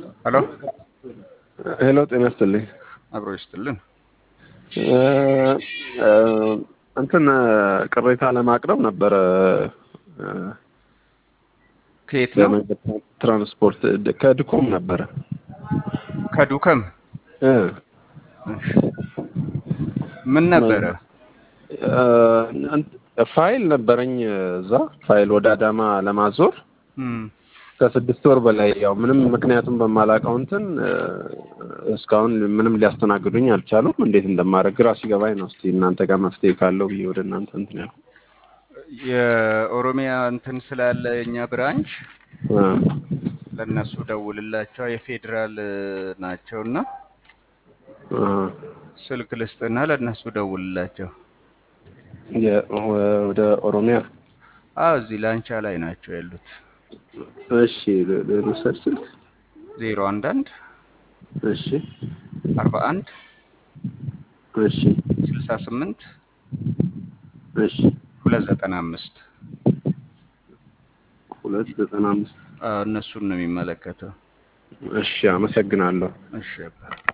ሄሎ ሄሎ ጤና ይስጥልኝ። አብሮ ይስጥልን። እንትን ቅሬታ ለማቅረብ ነበረ ከየት ነው? ለመንገድ ትራንስፖርት ከድኮም ነበረ ከዱከም እ ምን ነበረ? ፋይል ነበረኝ እዛ ፋይል ወደ አዳማ ለማዞር እም፣ ከስድስት ወር በላይ ያው ምንም ምክንያቱም በማላውቀው እንትን እስካሁን ምንም ሊያስተናግዱኝ አልቻሉም። እንዴት እንደማደርግ ግራ ሲገባኝ ነው። እስቲ እናንተ ጋር መፍትሄ ካለው ብዬ ወደ እናንተ እንትን ያልኩ የኦሮሚያ እንትን ስላለ የኛ ብራንች እ ለእነሱ ደውልላቸው የፌዴራል ናቸውና እ ስልክ ልስጥና ለእነሱ ደውልላቸው። የ- ወደ ኦሮሚያ አዎ እዚህ ላንቻ ላይ ናቸው ያሉት። እሺ ል- ልውሰድ ስልክ ዜሮ አንድ አንድ እሺ አርባ አንድ እሺ ስልሳ ስምንት እሺ ሁለት ዘጠና አምስት ሁለት ዘጠና አምስት እነሱን ነው የሚመለከተው። እሺ አመሰግናለሁ። እሺ አባ